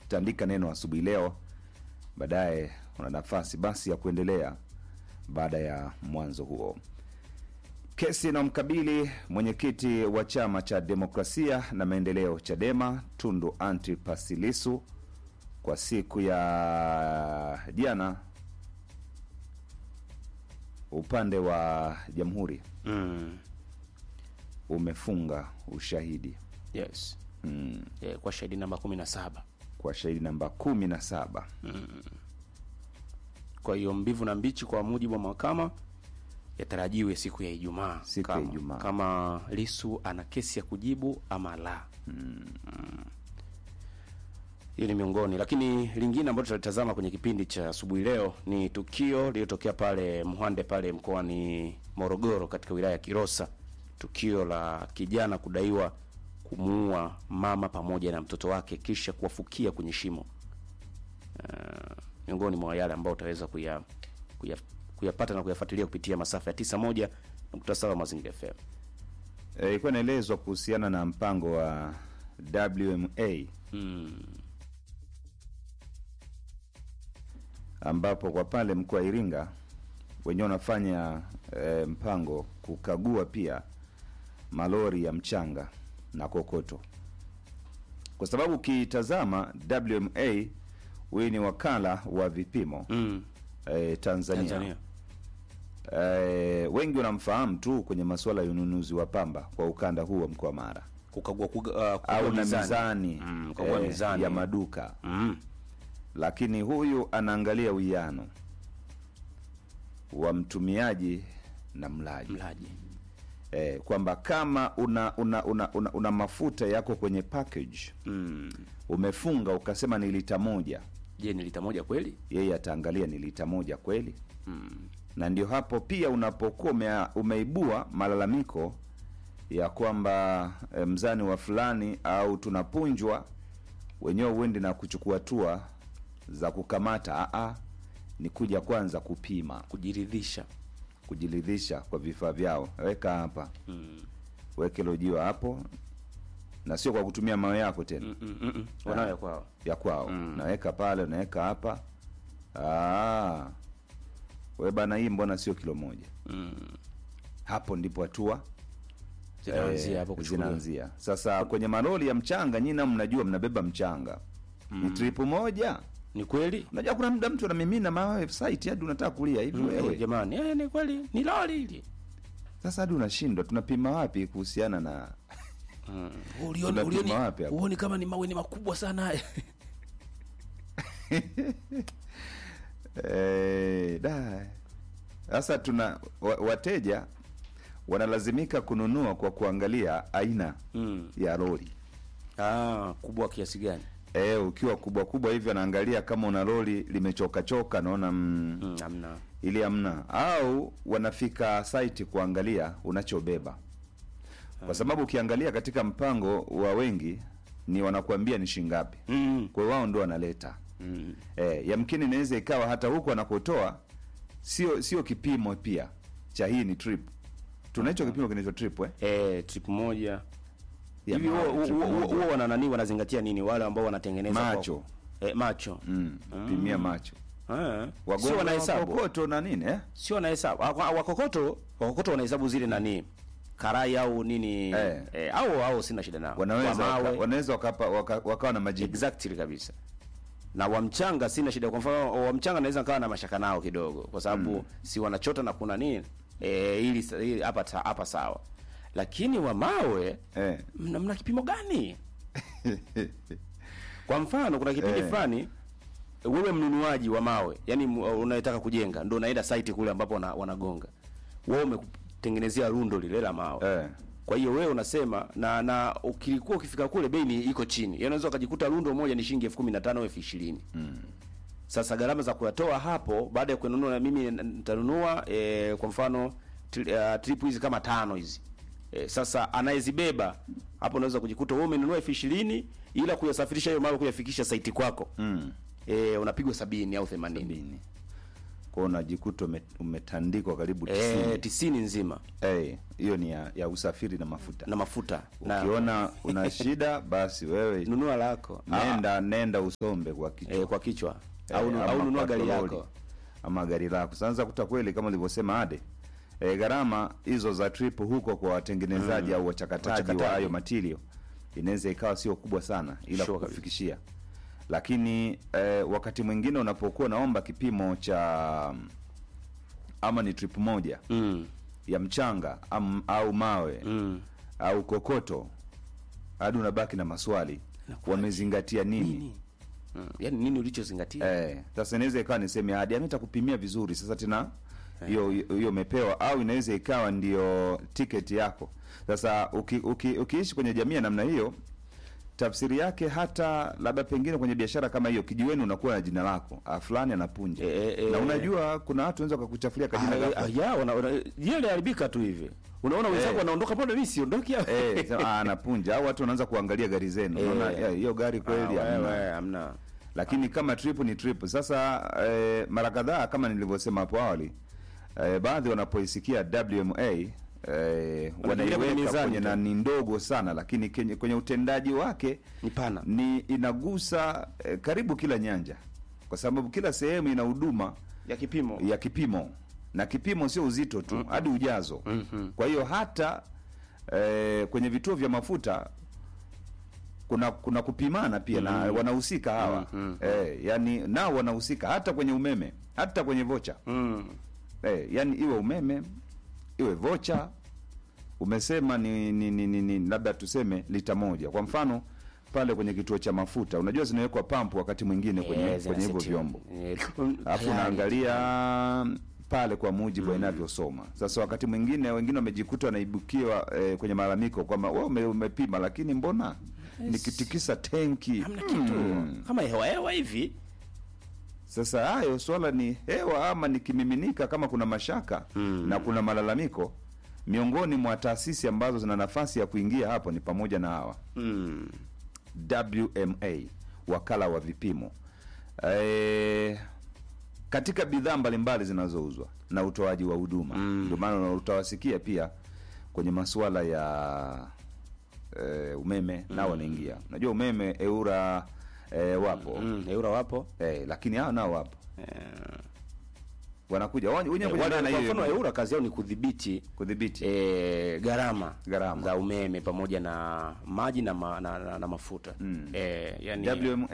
tandika neno asubuhi leo, baadaye una nafasi basi ya kuendelea baada ya mwanzo huo. Kesi inayomkabili mwenyekiti wa chama cha demokrasia na maendeleo CHADEMA Tundu Antipas Lissu kwa siku ya jana, upande wa jamhuri mm. umefunga ushahidi yes mm, eh, kwa shahidi namba kumi na saba kwa shahidi namba kumi na saba kwa hiyo mbivu na mbichi kwa mujibu wa mahakama yatarajiwe siku ya Ijumaa Siku ya kama, Ijumaa. kama Lisu ana kesi ya kujibu ama la. Mm. Hiyo ni miongoni, lakini lingine ambalo tutalitazama kwenye kipindi cha asubuhi leo ni tukio lililotokea pale Mhande pale mkoani Morogoro katika wilaya ya Kilosa, tukio la kijana kudaiwa kumuua mama pamoja na mtoto wake kisha kuwafukia kwenye shimo uh, miongoni mwa yale ambayo utaweza kuya, kuya, kuyapata na kuyafuatilia kupitia masafa ya 91 nukta saba Mazingira FM. Eh, ilikuwa inaelezwa kuhusiana na mpango wa WMA Mm. ambapo kwa pale mkoa wa Iringa wenyewe wanafanya e, mpango kukagua pia malori ya mchanga na kokoto, kwa sababu ukitazama WMA huyu ni wakala wa vipimo Mm. e, Tanzania, Tanzania. E, wengi wanamfahamu tu kwenye masuala ya ununuzi wa pamba kwa ukanda huu wa mkoa wa Mara Kukagua kuga, uh, kukagua au na mizani. mizani, Mm, kukagua eh, mizani. ya maduka Mm. lakini huyu anaangalia uwiano wa mtumiaji na mlaji Mlaji. eh, kwamba kama una una, una, una una mafuta yako kwenye package Mm. umefunga ukasema ni lita moja, Je, ni lita moja kweli? yeye ataangalia ni lita moja kweli, Mm. na ndio hapo pia unapokuwa ume, umeibua malalamiko ya kwamba eh, mzani wa fulani au tunapunjwa wenyewe uende na kuchukua hatua za kukamata. Aa, ni kuja kwanza kupima, Kujiridhisha. kujiridhisha kwa vifaa vyao. Weka hapa, Mm. weke lojiwa hapo, na sio kwa kutumia mawe yako tena Mm, mm, mm, mm. Wanayo ya kwao. ya kwao Mm. naweka pale, unaweka hapa. Ah, we bana, hii mbona sio kilo moja? Mm. Hapo ndipo hatua Zinaanzia eh, hapo kuchukuliwa. zinaanzia. Sasa kwenye malori ya mchanga, nyina mnajua mnabeba mchanga ni tripu moja. Ni kweli? Unajua kuna muda mtu anamimina mawe site hadi unataka kulia hivi Mm, wewe. eh, jamani, eh, ni kweli ni lori hili. Sasa hadi unashindwa, tunapima wapi kuhusiana na Mm. Tunapima Ulioni, wapi hapo? uoni kama ni mawe ni makubwa sana haya. eh, da. Sasa tuna wa, wateja wanalazimika kununua kwa kuangalia aina Mm. ya lori. Ah, kubwa kiasi gani? Eh, ukiwa kubwa kubwa hivi anaangalia kama una lori limechoka choka, naona mm, Mm, hamna. ili hamna, au wanafika site kuangalia unachobeba, kwa sababu ukiangalia katika mpango wa wengi ni wanakuambia ni shingapi, Mm. kwa hiyo wao ndio wanaleta Mm. eh, yamkini inaweza ikawa hata huko anakotoa sio sio kipimo pia cha hii ni trip. Tuna hicho kipimo kinaitwa trip eh? Eh, trip moja Ya hivi mawe, huo- trip huo- moja. huo wana nani wanazingatia nini wale ambao wanatengeneza kwa- Macho. eh, macho Mm, pimia macho Ah. sio wagonjwa wanahesabu wakokoto na nini eh? sio wanahesabu Wa- wa- wakokoto wakokoto wanahesabu zile nani karai au nini Eh. eh, au au sina shida nao wanaweza Kwa mawe waka, wanaweza wakapa, waka, wakawa na majibu exactly kabisa na wa mchanga sina shida kwa mfano wa mchanga naweza nikawa na mashaka nao kidogo kwa sababu si wanachota na kuna nini eh, ili ili hapa ta- hapa sawa lakini wa mawe eh. mna, mna kipimo gani kwa mfano kuna kipindi Eh. fulani wewe mnunuaji wa mawe yani m- unayetaka kujenga ndo unaenda site kule ambapo wana, wanagonga wewe umekutengenezea rundo lile la mawe Eh. kwa hiyo wewe unasema na na ukilikuwa ukifika kule bei ni iko chini yaani unaweza ukajikuta rundo moja ni shilingi elfu kumi na tano elfu ishirini sasa gharama za kuyatoa hapo baada ya kununua na mimi n- nitanunua e, kwa mfano tri, uh, trip hizi kama tano hizi e, sasa anayezibeba hapo unaweza kujikuta wewe umenunua elfu ishirini ila kuyasafirisha hiyo mawe kuyafikisha saiti kwako Mm. e, unapigwa sabini au themanini Sabini. kwao unajikuta ume, umetandikwa karibu tisini eh, tisini nzima Eh, hiyo ni ya, ya usafiri na mafuta na mafuta na ukiona una shida basi wewe nunua lako nenda nenda usombe kwa kichwa eh, kwa kichwa Eh, au, nu- ama au nunua kwa gari toroli, yako ama gari lako sasa kuta kweli kama ulivyosema ade e, gharama hizo za trip huko kwa watengenezaji au wachakataji wa Wachakataji. hayo material inaweza ikawa sio kubwa sana ila Sure kukufikishia lakini e, wakati mwingine unapokuwa unaomba kipimo cha ama ni trip moja mm. ya mchanga am, au mawe Mm. au kokoto hadi unabaki na maswali wamezingatia nini, nini mm. yani nini ulichozingatia Eh, sasa inaweza ikawa ni sehemu ya hadi ametakupimia vizuri sasa tena hiyo hiyo umepewa au inaweza ikawa ndio tiketi yako sasa uki, uki, ukiishi kwenye jamii ya namna hiyo tafsiri yake hata labda pengine kwenye biashara kama hiyo kijiweni unakuwa na jina lako ah, fulani anapunja Eh, eh, na eh. unajua kuna watu wanaweza wakakuchafulia kajina Ah, lako ah, ya wana- wana- jina liharibika tu hivi unaona wenzako Eh. wanaondoka pale mimi siondoki hapa eh, sema, ah, anapunja au watu wanaanza kuangalia gari zenu unaona Eh. ya, hiyo gari Ah, kweli hamna. wewe, hamna lakini kama trip ni trip sasa eh, mara kadhaa kama nilivyosema hapo awali eh, baadhi wanapoisikia wma eh, kwenye wanaiweka mizani kwenye tu. na ni ndogo sana lakini kenye, kwenye utendaji wake ni pana ni inagusa eh, karibu kila nyanja kwa sababu kila sehemu ina huduma ya kipimo ya kipimo na kipimo sio uzito tu hadi ujazo Mhm. kwa hiyo hata eh, kwenye vituo vya mafuta kuna kuna kupimana pia na wanahusika hawa Mhm. eh, yani nao wanahusika hata kwenye umeme hata kwenye vocha mm. eh, yani iwe umeme iwe vocha umesema ni, ni, ni, ni, ni labda tuseme lita moja kwa mfano pale kwenye kituo cha mafuta unajua zinawekwa pampu wakati mwingine kwenye Eh, kwenye hivyo zinasetiwa. vyombo Eh, alafu tayari. unaangalia pale kwa mujibu wa inavyosoma sasa wakati mwingine wengine wamejikuta wanaibukiwa eh, kwenye malalamiko kwamba wewe ume, umepima lakini mbona nikitikisa tenki hamna kitu Hmm. kama hewa hewa hivi sasa hayo swala ni hewa ama ni kimiminika kama kuna mashaka Hmm. na kuna malalamiko miongoni mwa taasisi ambazo zina nafasi ya kuingia hapo ni pamoja na hawa mm. WMA wakala wa vipimo e, katika bidhaa mbalimbali zinazouzwa na utoaji wa huduma Mm. ndio maana utawasikia pia kwenye masuala ya e, umeme nao wanaingia unajua umeme eura e, wapo Mm. eura wapo e, lakini hao nao wapo eh, wanakuja wenyewe Eh, kwenye wale- dhana kwa hiyo mfano hiyo, eura kazi yao ni kudhibiti kudhibiti eh, gharama Gharama. za umeme pamoja na maji na, ma, na, na, na mafuta Mm. eh, yani WMA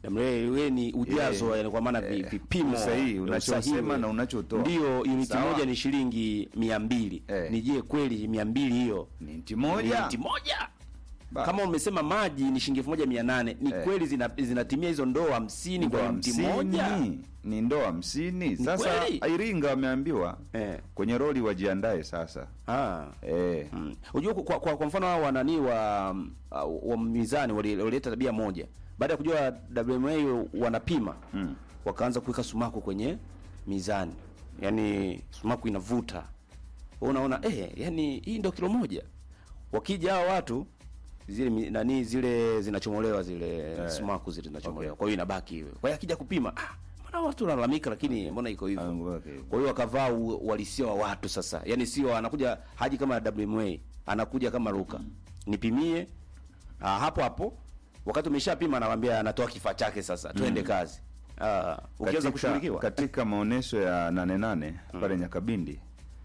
WMA ni ujazo Eh, yani kwa maana vi- eh, vipimo usahihi, unachosema usahihi. na unachotoa. ndio uniti Sawa. moja ni shilingi mia mbili Eh. ni je kweli mia mbili hiyo ni nchi moja Uniti moja Ba- kama umesema maji ni shilingi elfu moja mia nane ni Eh. kweli zina, zinatimia hizo ndoo hamsini ndoo kwa mti hamsini moja ni ndoo hamsini sasa kweli? Iringa wameambiwa eh. kwenye roli wajiandae sasa ah. eh, Mm. Unajua kwa, kwa, kwa mfano hao wanani wa uh, wa mizani wali- walileta tabia moja. Baada ya kujua WMA wanapima Mm. wakaanza kuweka sumaku kwenye mizani, yaani sumaku inavuta. Wewe unaona eh, yani hii ndio kilo moja. Wakija hao watu zile mi- nani zile zinachomolewa zile sumaku zile zinachomolewa. Okay. Kwa hiyo inabaki hiyo. Kwa hiyo akija kupima ah, mbona watu wanalalamika lakini mbona iko hivyo? Ah, okay. Kwa hiyo wakavaa u- uhalisia wa watu sasa, yaani sio anakuja haji kama WMA, anakuja kama Luka, nipimie ah, hapo hapo. Wakati umeshapima, anawaambia anatoa kifaa chake sasa, twende kazi. Ah, ukiweza katika, kushughulikiwa katika maonyesho ya nane nane pale Nyakabindi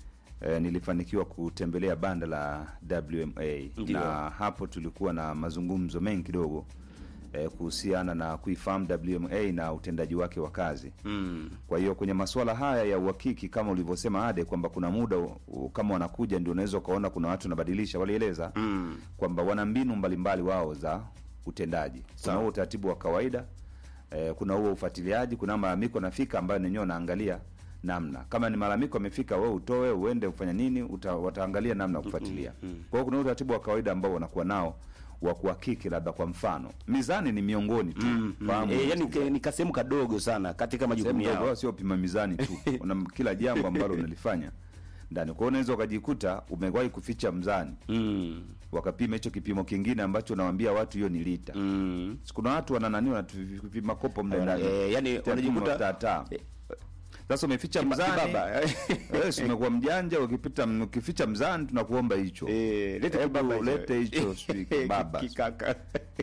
eh, nilifanikiwa kutembelea banda la WMA Ndiyo. na hapo tulikuwa na mazungumzo mengi kidogo eh, kuhusiana na kuifahamu WMA na utendaji wake wa kazi mm. kwa hiyo kwenye masuala haya ya uhakiki kama ulivyosema Ade kwamba kuna muda u- u- kama wanakuja ndio unaweza ukaona kuna watu wanabadilisha, walieleza Mm. kwamba wana mbinu mbalimbali wao za utendaji. Kuna Sawa. huo utaratibu wa kawaida eh, kuna huo ufuatiliaji, kuna malalamiko yanafika ambayo nenyewe wanaangalia namna kama ni malalamiko amefika, wewe utoe uende ufanya nini, uta, wataangalia namna ya kufuatilia. Kwa hiyo kuna utaratibu wa kawaida ambao wanakuwa nao wa kuhakiki, labda kwa mfano mizani ni miongoni tu fahamu E, yani ke- ni kasehemu kadogo sana katika majukumu sehemu ndogo, yao. sio pima mizani tu una kila jambo ambalo unalifanya ndani. Kwa hiyo unaweza ukajikuta umewahi kuficha mzani, Mm. wakapima hicho kipimo kingine ambacho unawaambia watu hiyo ni lita. Mm. Si Kuna watu wana nani wanatupima kopo mle ndani Eh, yani Tena wanajikuta tata. eh, Sasa umeficha Kiba- mzani kibaba. wewe si umekuwa mjanja, ukipita ukificha mzani tunakuomba hicho. Eh, lete Hebu kibaba hicho. lete hicho sijui kibaba. Kikaka.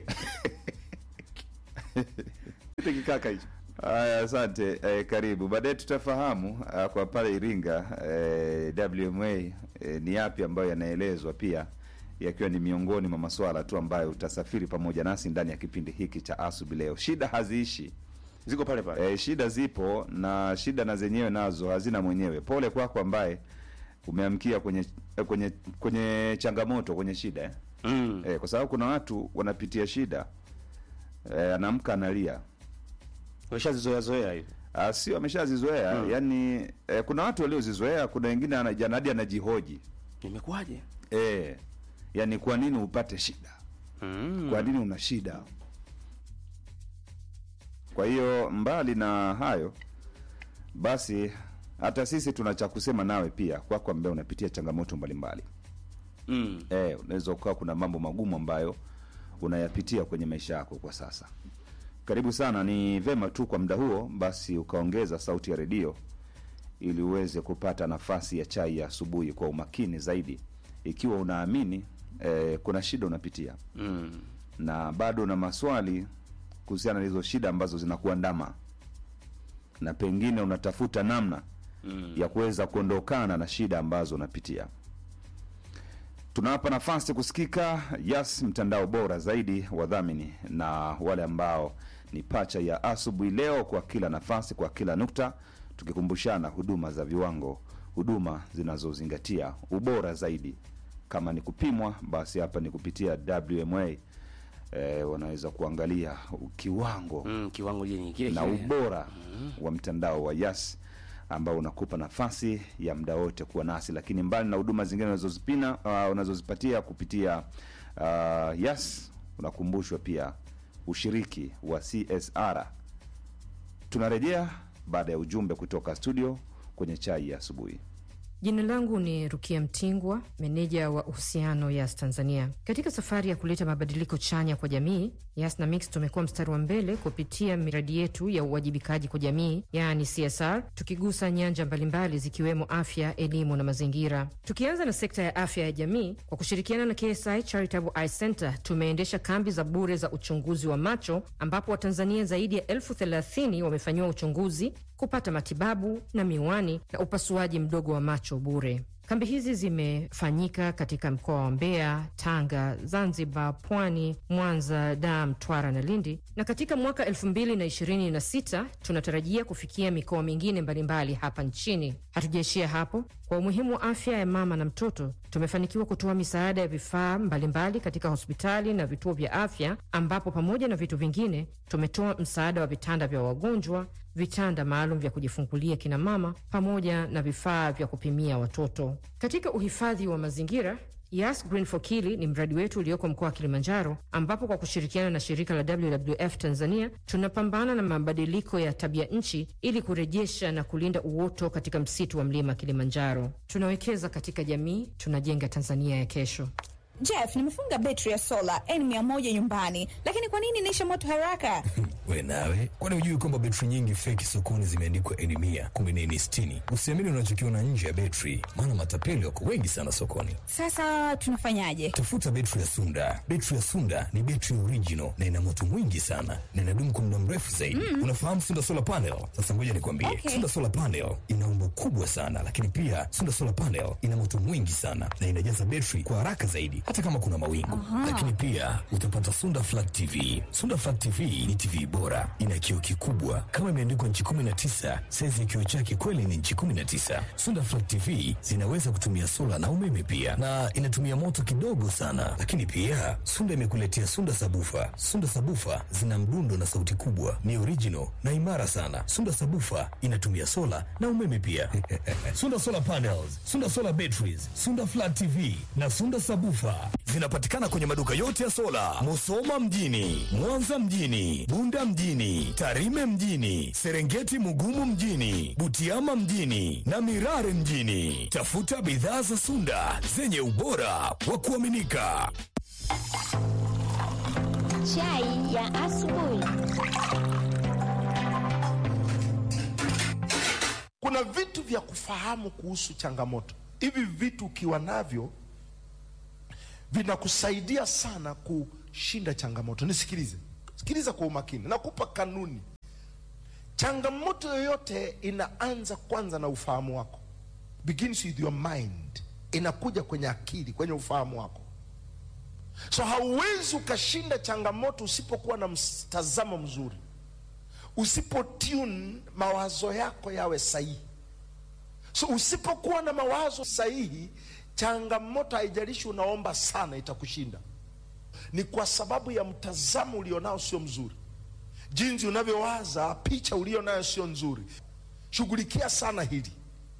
Lete kikaka hicho. Haya, asante eh, karibu. Baadaye tutafahamu ah, kwa pale Iringa eh, WMA eh, ni yapi ambayo yanaelezwa pia yakiwa ni miongoni mwa masuala tu ambayo utasafiri pamoja nasi ndani ya kipindi hiki cha asubi leo. Shida haziishi Ziko pale pale. eh, shida zipo na shida na zenyewe nazo hazina mwenyewe. Pole kwako ambaye umeamkia kwenye eh, kwenye kwenye changamoto kwenye shida eh. Mm. Eh, kwa sababu kuna watu wanapitia shida eh, anaamka analia Umeshazizoea zoea hivi. Ah, sio ameshazizoea Mm. yani eh, kuna watu waliozizoea kuna wengine ana- hadi anajihoji Imekuwaje? eh, yani kwa nini upate shida Mm. kwa nini una shida kwa hiyo mbali na hayo basi hata sisi tuna cha kusema nawe pia kwako ambaye unapitia changamoto mbalimbali Mm. eh, unaweza ukawa kuna mambo magumu ambayo unayapitia kwenye maisha yako kwa sasa karibu sana ni vema tu kwa muda huo basi ukaongeza sauti ya redio ili uweze kupata nafasi ya chai ya asubuhi kwa umakini zaidi ikiwa unaamini eh, kuna shida unapitia Mm. na bado una maswali kuhusiana na hizo shida ambazo zinakuandama na pengine unatafuta namna Mm. ya kuweza kuondokana na shida ambazo unapitia tunawapa nafasi kusikika yas mtandao bora zaidi wadhamini na wale ambao ni pacha ya asubuhi leo kwa kila nafasi kwa kila nukta tukikumbushana huduma za viwango huduma zinazozingatia ubora zaidi kama ni kupimwa basi hapa ni kupitia wma e, wanaweza kuangalia kiwango Mm. Kiwango jini kile na kile. ubora wa mtandao wa Yas ambao unakupa nafasi ya muda wote kuwa nasi, lakini mbali na huduma zingine unazozipina uh, unazozipatia kupitia uh, Yas, unakumbushwa pia ushiriki wa CSR. Tunarejea baada ya ujumbe kutoka studio kwenye chai ya asubuhi. Jina langu ni Rukia Mtingwa, meneja wa uhusiano Yas Tanzania. Katika safari ya kuleta mabadiliko chanya kwa jamii, Yas na Mix tumekuwa mstari wa mbele kupitia miradi yetu ya uwajibikaji kwa jamii, yaani CSR, tukigusa nyanja mbalimbali zikiwemo afya, elimu na mazingira. Tukianza na sekta ya afya ya jamii, kwa kushirikiana na KSI Charitable Eye Center tumeendesha kambi za bure za uchunguzi wa macho, ambapo Watanzania zaidi ya elfu thelathini wamefanyiwa uchunguzi kupata matibabu na miwani na upasuaji mdogo wa macho bure. Kambi hizi zimefanyika katika mkoa wa Mbeya, Tanga, Zanzibar, Pwani, Mwanza, Dar, Mtwara na Lindi, na katika mwaka 2026 tunatarajia kufikia mikoa mingine mbalimbali hapa nchini. Hatujaishia hapo. Kwa umuhimu wa afya ya mama na mtoto, tumefanikiwa kutoa misaada ya vifaa mbalimbali katika hospitali na vituo vya afya, ambapo pamoja na vitu vingine tumetoa msaada wa vitanda vya wagonjwa, vitanda maalum vya kujifungulia kina mama, pamoja na vifaa vya kupimia watoto. Katika uhifadhi wa mazingira Yas Green for Kili ni mradi wetu ulioko mkoa wa Kilimanjaro, ambapo kwa kushirikiana na shirika la WWF Tanzania tunapambana na mabadiliko ya tabia nchi ili kurejesha na kulinda uoto katika msitu wa mlima Kilimanjaro. Tunawekeza katika jamii, tunajenga Tanzania ya kesho. Jeff, nimefunga betri ya sola N100 nyumbani, lakini kwa nini inaisha moto haraka? We nawe, kwani hujui kwamba betri nyingi feki sokoni zimeandikwa N mia kumbe ni N sitini? Usiamini unachokiona nje ya betri, maana matapeli wako wengi sana sokoni. Sasa tunafanyaje? Tafuta betri ya Sunda. Betri ya Sunda ni betri original na ina moto mwingi sana na inadumu kwa muda mrefu zaidi. Unafahamu Sunda solar panel? Sasa ngoja nikwambie, Okay. Sunda solar panel ina umbo kubwa sana, lakini pia Sunda solar panel ina moto mwingi sana na inajaza betri kwa haraka zaidi, hata kama kuna mawingu. Lakini pia utapata Sunda flat TV. Sunda flat TV ni TV bora, ina kioo kikubwa kama imeandikwa nchi 19. Saizi ya kioo chake kweli ni nchi 19. Sunda flat TV zinaweza kutumia sola na umeme pia, na inatumia moto kidogo sana. Lakini pia Sunda imekuletea Sunda sabufa. Sunda sabufa zina mdundo na sauti kubwa, ni original na imara sana. Sunda sabufa inatumia sola na umeme pia. Sunda solar panels, Sunda solar batteries, Sunda flat TV na Sunda sabufa zinapatikana kwenye maduka yote ya sola, Musoma mjini, Mwanza mjini, Bunda mjini, Tarime mjini, Serengeti Mugumu mjini, Butiama mjini na Mirare mjini. Tafuta bidhaa za Sunda zenye ubora wa kuaminika. Chai ya asubuhi. kuna vitu vya kufahamu kuhusu changamoto hivi vitu ukiwa navyo vinakusaidia sana kushinda changamoto nisikilize sikiliza kwa umakini nakupa kanuni changamoto yoyote inaanza kwanza na ufahamu wako begins with your mind inakuja kwenye akili kwenye ufahamu wako so hauwezi ukashinda changamoto usipokuwa na mtazamo mzuri usipo tune mawazo yako yawe sahihi so usipokuwa na mawazo sahihi changamoto haijalishi unaomba sana itakushinda ni kwa sababu ya mtazamo ulionao sio mzuri jinsi unavyowaza picha ulio nayo sio nzuri shughulikia sana hili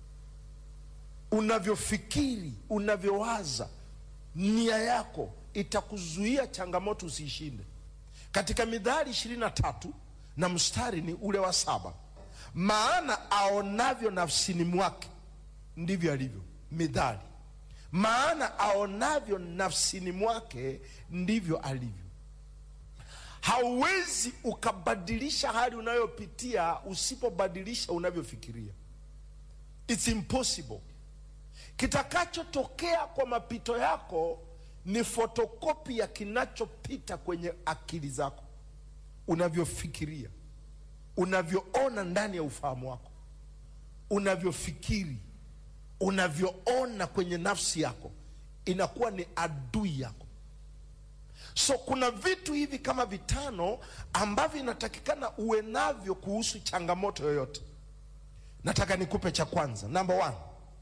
unavyofikiri unavyowaza nia yako itakuzuia changamoto usiishinde katika midhari ishirini na tatu na mstari ni ule wa saba maana aonavyo nafsini mwake ndivyo alivyo midhari maana aonavyo nafsini mwake ndivyo alivyo hauwezi ukabadilisha hali unayopitia usipobadilisha unavyofikiria its impossible kitakachotokea kwa mapito yako ni fotokopi ya kinachopita kwenye akili zako unavyofikiria unavyoona ndani ya ufahamu wako unavyofikiri unavyoona kwenye nafsi yako inakuwa ni adui yako so kuna vitu hivi kama vitano ambavyo inatakikana uwe navyo kuhusu changamoto yoyote nataka nikupe cha kwanza number one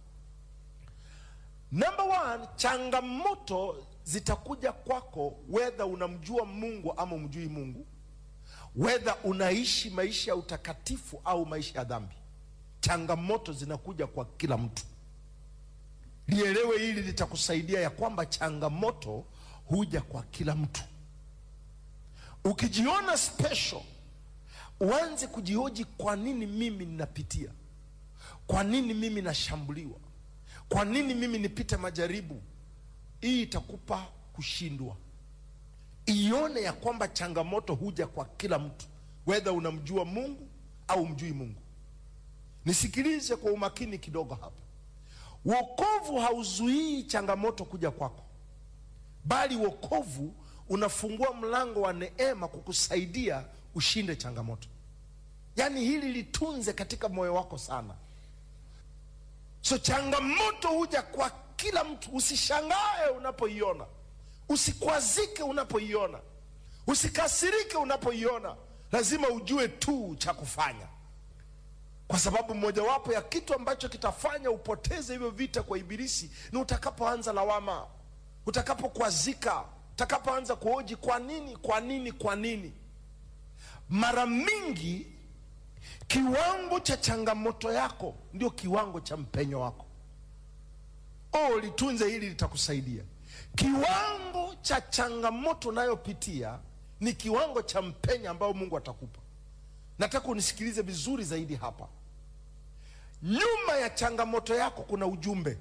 number one changamoto zitakuja kwako wedha unamjua mungu ama umjui mungu wedha unaishi maisha ya utakatifu au maisha ya dhambi changamoto zinakuja kwa kila mtu lielewe hili litakusaidia ya kwamba changamoto huja kwa kila mtu ukijiona special uanze kujihoji kwa nini mimi ninapitia kwa nini mimi nashambuliwa kwa nini mimi nipite majaribu hii itakupa kushindwa ione ya kwamba changamoto huja kwa kila mtu wedha unamjua mungu au mjui mungu nisikilize kwa umakini kidogo hapa wokovu hauzuii changamoto kuja kwako bali wokovu unafungua mlango wa neema kukusaidia ushinde changamoto yaani hili litunze katika moyo wako sana so changamoto huja kwa kila mtu usishangae unapoiona usikwazike unapoiona usikasirike unapoiona lazima ujue tu cha kufanya kwa sababu mojawapo ya kitu ambacho kitafanya upoteze hivyo vita kwa ibilisi ni utakapoanza lawama utakapokwazika utakapoanza kuhoji kwa nini kwa nini kwa nini mara mingi kiwango cha changamoto yako ndio kiwango cha mpenyo wako oh litunze hili litakusaidia kiwango cha changamoto unayopitia ni kiwango cha mpenyo ambao mungu atakupa nataka unisikilize vizuri zaidi hapa nyuma ya changamoto yako kuna ujumbe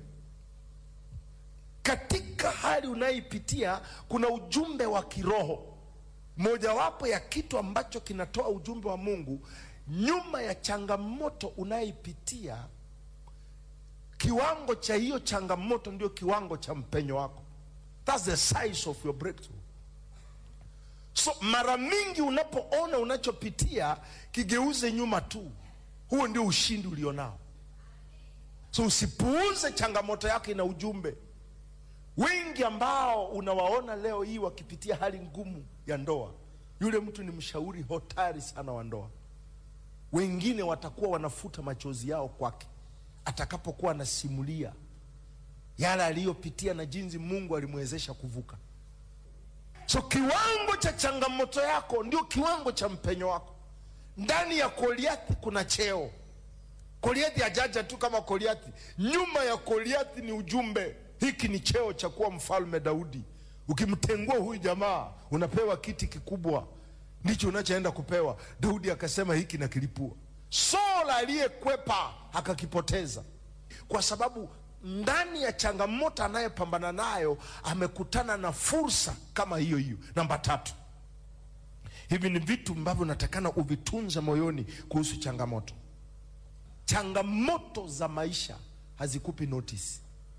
katika hali unayoipitia kuna ujumbe wa kiroho mojawapo ya kitu ambacho kinatoa ujumbe wa mungu nyuma ya changamoto unayoipitia kiwango cha hiyo changamoto ndio kiwango cha mpenyo wako thats the size of your breakthrough so mara mingi unapoona unachopitia kigeuze nyuma tu huo ndio ushindi ulionao so usipuuze changamoto yako ina ujumbe wengi ambao unawaona leo hii wakipitia hali ngumu ya ndoa yule mtu ni mshauri hotari sana wa ndoa wengine watakuwa wanafuta machozi yao kwake atakapokuwa anasimulia yale aliyopitia na jinsi mungu alimwezesha kuvuka so kiwango cha changamoto yako ndio kiwango cha mpenyo wako ndani ya goliathi kuna cheo goliathi hajaja tu kama goliathi nyuma ya goliathi ni ujumbe hiki ni cheo cha kuwa mfalme daudi ukimtengua huyu jamaa unapewa kiti kikubwa ndicho unachoenda kupewa daudi akasema hiki nakilipua sola aliyekwepa akakipoteza kwa sababu ndani ya changamoto anayepambana nayo amekutana na fursa kama hiyo hiyo namba tatu hivi ni vitu ambavyo natakana uvitunze moyoni kuhusu changamoto changamoto za maisha hazikupi notice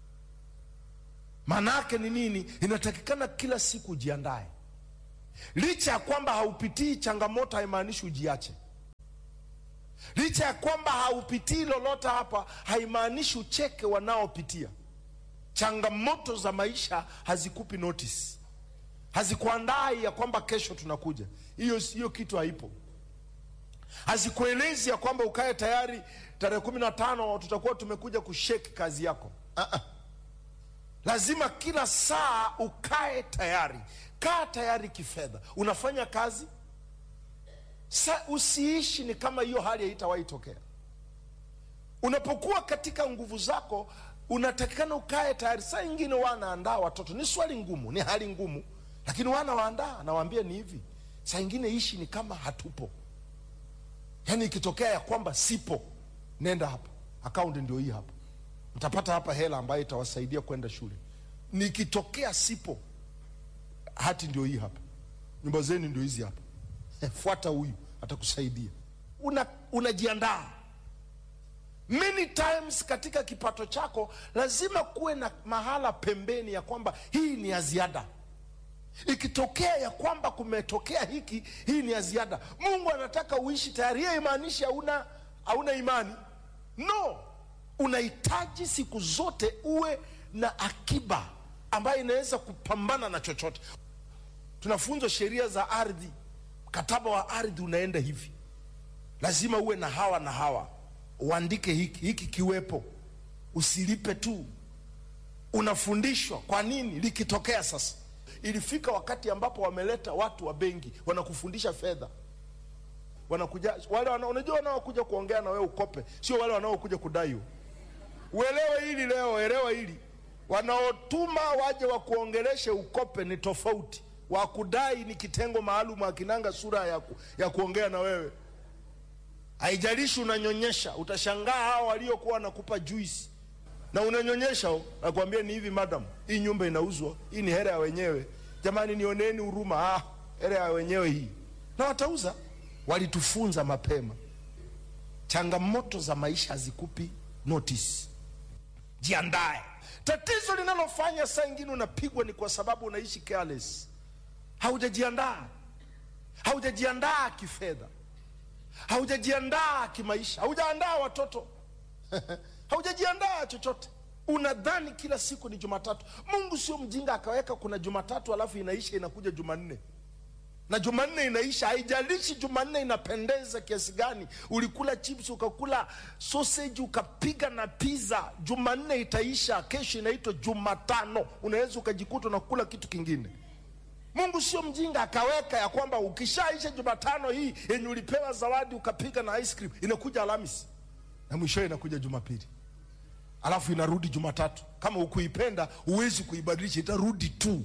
maana yake ni nini inatakikana kila siku ujiandae licha ya kwamba haupitii changamoto haimaanishi ujiache licha ya kwamba haupitii lolote hapa haimaanishi ucheke wanaopitia changamoto za maisha hazikupi notice hazikuandai ya kwamba kesho tunakuja hiyo hiyo kitu haipo hazikuelezi ya kwamba ukae tayari tarehe kumi na tano tutakuwa tumekuja kusheki kazi yako uh-uh. lazima kila saa ukae tayari kaa tayari kifedha unafanya kazi Sa, usiishi ni kama hiyo hali haitawahi tokea unapokuwa katika nguvu zako unatakikana ukae tayari saa ingine wanaandaa watoto ni swali ngumu ni hali ngumu lakini wana waandaa nawaambia ni hivi saa ingine ishi ni kama hatupo yaani ikitokea ya kwamba sipo nenda hapa akaunti ndio hii hapa mtapata hapa hela ambayo itawasaidia kwenda shule nikitokea sipo hati ndio hii hapa nyumba zenu ndio hizi hapa fuata huyu atakusaidia una unajiandaa many times katika kipato chako lazima kuwe na mahala pembeni ya kwamba hii ni ya ziada ikitokea ya kwamba kumetokea hiki hii ni ya ziada mungu anataka uishi tayari hiyo imaanishi hauna hauna imani no unahitaji siku zote uwe na akiba ambayo inaweza kupambana na chochote tunafunzwa sheria za ardhi mkataba wa ardhi unaenda hivi lazima uwe na hawa na hawa uandike hiki hiki kiwepo usilipe tu unafundishwa kwa nini likitokea sasa ilifika wakati ambapo wameleta watu wa benki wanakufundisha fedha wanakuja wale wana, unajua wanaokuja kuongea na wewe ukope sio wale wanaokuja kudai uelewe hili leo elewa hili wanaotuma waje wakuongeleshe ukope ni tofauti wa kudai ni kitengo maalum akinanga sura ya, ku, ya kuongea na wewe haijalishi unanyonyesha utashangaa hao waliokuwa wanakupa juisi na unanyonyesha nakwambia ni hivi madam hii nyumba inauzwa hii ni hera ya wenyewe jamani nioneni huruma ah, hera ya wenyewe hii na watauza walitufunza mapema changamoto za maisha hazikupi notice jiandae tatizo linalofanya saa ingine unapigwa ni kwa sababu unaishi careless haujajiandaa haujajiandaa kifedha haujajiandaa kimaisha haujaandaa watoto haujajiandaa chochote unadhani kila siku ni jumatatu mungu sio mjinga akaweka kuna jumatatu alafu inaisha inakuja jumanne na jumanne inaisha haijalishi jumanne inapendeza kiasi gani ulikula chips ukakula sausage ukapiga na pizza jumanne itaisha kesho inaitwa jumatano unaweza ukajikuta unakula kitu kingine mungu sio mjinga akaweka ya kwamba ukishaisha jumatano hii yenye ulipewa zawadi ukapiga na ice cream inakuja alhamisi na mwishowe inakuja jumapili alafu inarudi jumatatu kama ukuipenda huwezi kuibadilisha itarudi tu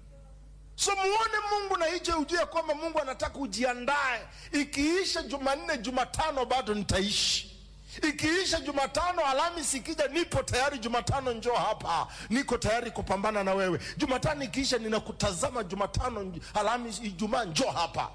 so muone mungu na hicho ujue kwamba mungu anataka ujiandae ikiisha jumanne jumatano bado nitaishi ikiisha jumatano alhamisi ikija nipo tayari jumatano njoo hapa niko tayari kupambana na wewe jumatano ikiisha ninakutazama jumatano alhamisi ijumaa njoo hapa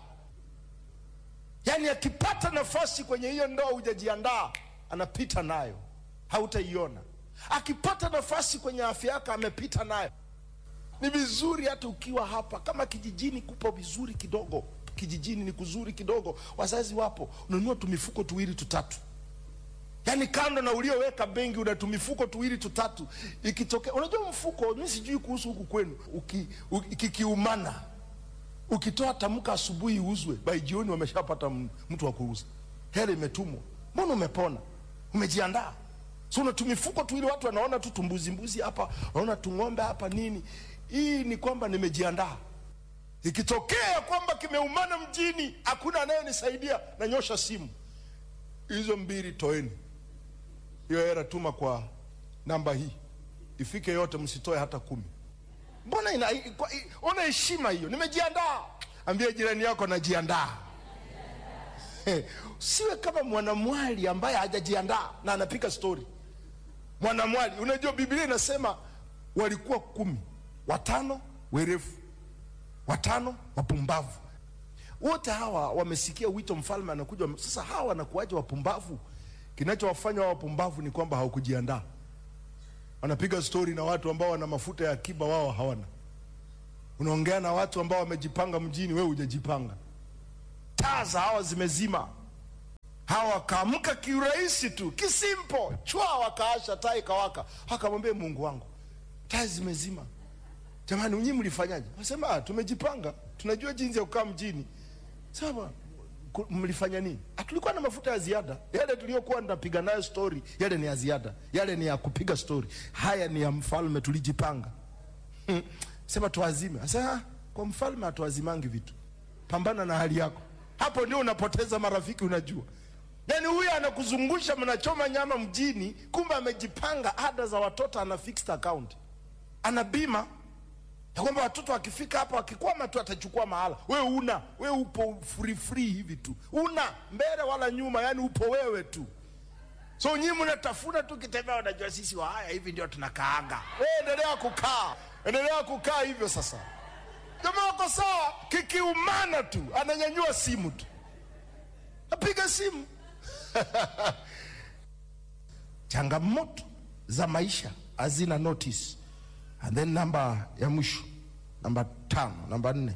yaani akipata nafasi kwenye hiyo ndoa hujajiandaa anapita nayo hautaiona akipata nafasi kwenye afya yako amepita nayo ni vizuri hata ukiwa hapa kama kijijini kupo vizuri kidogo kijijini ni kuzuri kidogo wazazi wapo unanunua tumifuko tuwili tutatu yaani kando na ulioweka bengi una tumifuko tuwili tutatu ikitokea unajua mfuko mi sijui kuhusu huku kwenu uki, uki, kikiumana ukitoa tamka asubuhi uzwe bai jioni wameshapata m- mtu wa kuuza hela imetumwa mbona umepona umejiandaa so una tumifuko tuwili watu wanaona tu tumbuzi mbuzi hapa wanaona tung'ombe hapa nini hii ni kwamba nimejiandaa ikitokea kwamba kimeumana mjini hakuna anayenisaidia nanyosha simu hizo mbili toeni hiyo hera tuma kwa namba hii ifike yote msitoe hata kumi mbona ina, kwa, i- ona heshima hiyo nimejiandaa ambie jirani yako najiandaa siwe kama mwanamwali ambaye hajajiandaa na anapika stori mwanamwali unajua biblia inasema walikuwa kumi watano werefu watano wapumbavu wote hawa wamesikia wito mfalme anakuja sasa hawa wanakuwaje wapumbavu kinachowafanya wapumbavu ni kwamba hawakujiandaa wanapiga stori na watu ambao wana mafuta ya akiba wao hawana unaongea na watu ambao wamejipanga mjini wewe hujajipanga taa za hawa zimezima hawa wakaamka kiurahisi tu kisimpo chwa wakaasha taa ikawaka akamwambia mungu wangu taa zimezima jamani nyinyi mlifanyaje wasema ah, tumejipanga tunajua jinsi ya kukaa mjini sawa ku- mlifanya nini Ah, tulikuwa na mafuta ya ziada yale tuliyokuwa tunapiga nayo story yale ni ya ziada yale ni ya kupiga story haya ni ya mfalme tulijipanga Hmm. sema tuazime sasa ah, kwa mfalme hatuazimangi vitu pambana na hali yako hapo ndio unapoteza marafiki unajua yaani huyu anakuzungusha mnachoma nyama mjini kumbe amejipanga ada za watoto ana fixed account ana bima ya kwamba watoto wakifika hapa wakikwama tu atachukua mahala we una we upo free free hivi tu una mbele wala nyuma yani upo wewe tu so nyinyi mnatafuna tu kitembea unajua sisi wa haya hivi ndio tunakaanga we endelea kukaa endelea kukaa hivyo sasa jamaa wako sawa kikiumana tu ananyanyua simu tu apiga simu changamoto za maisha hazina notice and then namba ya mwisho namba tano namba nne